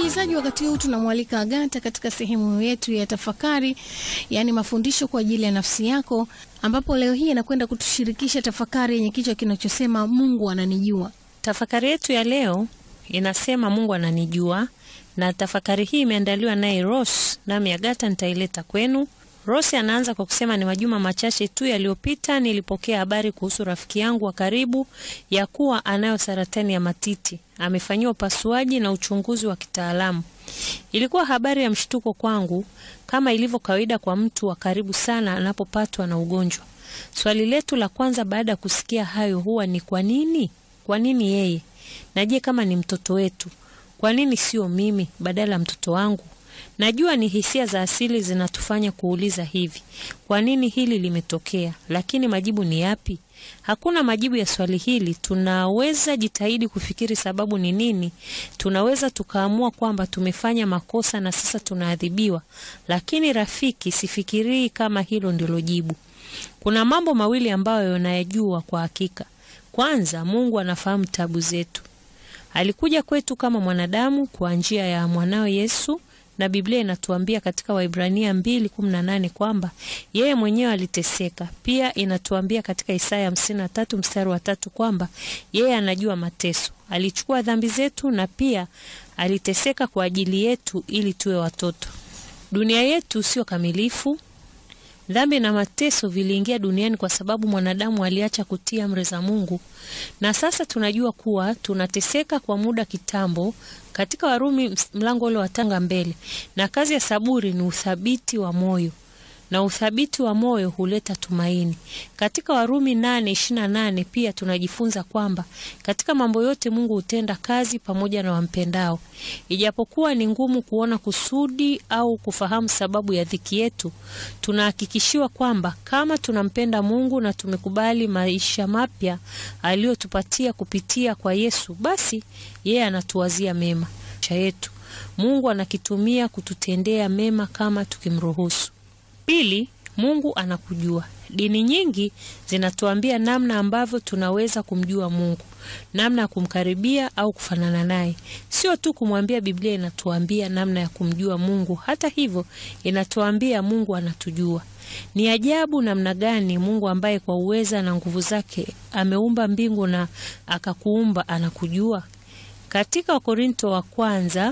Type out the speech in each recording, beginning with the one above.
Msikilizaji, wakati huu tunamwalika Agata katika sehemu yetu ya tafakari, yaani mafundisho kwa ajili ya nafsi yako, ambapo leo hii anakwenda kutushirikisha tafakari yenye kichwa kinachosema Mungu ananijua. Tafakari yetu ya leo inasema Mungu ananijua, na tafakari hii imeandaliwa naye Rose, nami Agata nitaileta kwenu. Rose anaanza kwa kusema ni majuma machache tu yaliyopita nilipokea habari kuhusu rafiki yangu wa karibu ya kuwa anayo saratani ya matiti. Amefanyiwa upasuaji na uchunguzi wa kitaalamu. Ilikuwa habari ya mshtuko kwangu, kama ilivyo kawaida kwa mtu wa karibu sana anapopatwa na ugonjwa. Swali letu la kwanza baada ya kusikia hayo huwa ni kwa nini? Kwa nini yeye? Na je, kama ni mtoto wetu, kwa nini sio mimi badala ya mtoto wangu? Najua ni hisia za asili zinatufanya kuuliza hivi, kwa nini hili limetokea? Lakini majibu ni yapi? Hakuna majibu ya swali hili. Tunaweza jitahidi kufikiri sababu ni nini. Tunaweza tukaamua kwamba tumefanya makosa na sasa tunaadhibiwa, lakini rafiki, sifikirii kama hilo ndilo jibu. Kuna mambo mawili ambayo yanayajua kwa hakika. Kwanza, Mungu anafahamu tabu zetu. Alikuja kwetu kama mwanadamu kwa njia ya mwanao Yesu na Biblia inatuambia katika Waibrania 2:18 kwamba yeye mwenyewe aliteseka. Pia inatuambia katika Isaya 53 mstari wa tatu kwamba yeye anajua mateso, alichukua dhambi zetu na pia aliteseka kwa ajili yetu ili tuwe watoto. Dunia yetu sio kamilifu. Dhambi na mateso viliingia duniani kwa sababu mwanadamu aliacha kutii amri za Mungu, na sasa tunajua kuwa tunateseka kwa muda kitambo. Katika Warumi mlango ule wa tanga mbele, na kazi ya saburi ni uthabiti wa moyo, na uthabiti wa moyo huleta tumaini. Katika Warumi 8:28 pia tunajifunza kwamba katika mambo yote Mungu hutenda kazi pamoja na wampendao. Ijapokuwa ni ngumu kuona kusudi au kufahamu sababu ya dhiki yetu, tunahakikishiwa kwamba kama tunampenda Mungu na tumekubali maisha mapya aliyotupatia kupitia kwa Yesu, basi yeye anatuwazia mema yetu. Mungu anakitumia kututendea mema kama tukimruhusu. Pili, Mungu anakujua. Dini nyingi zinatuambia namna ambavyo tunaweza kumjua Mungu, namna ya kumkaribia au kufanana naye. Sio tu kumwambia, Biblia inatuambia namna ya kumjua Mungu. Hata hivyo, inatuambia Mungu anatujua. Ni ajabu namna gani Mungu ambaye kwa uweza na nguvu zake ameumba mbingu na akakuumba anakujua. Katika Wakorinto wa kwanza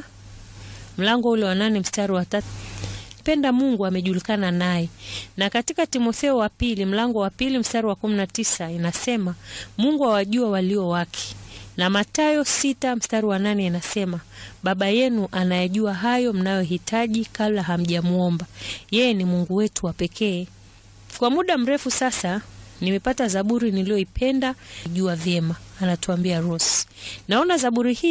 mlango ule wa nane mstari wa tatu penda Mungu amejulikana naye, na katika Timotheo wa pili mlango wa pili mstari wa kumi na tisa inasema Mungu awajua walio wake, na Mathayo sita mstari wa nane inasema Baba yenu anayejua hayo mnayohitaji kabla hamjamwomba. Yeye ni Mungu wetu wa pekee. Kwa muda mrefu sasa nimepata zaburi niliyoipenda jua vyema, anatuambia Rose. Naona zaburi hii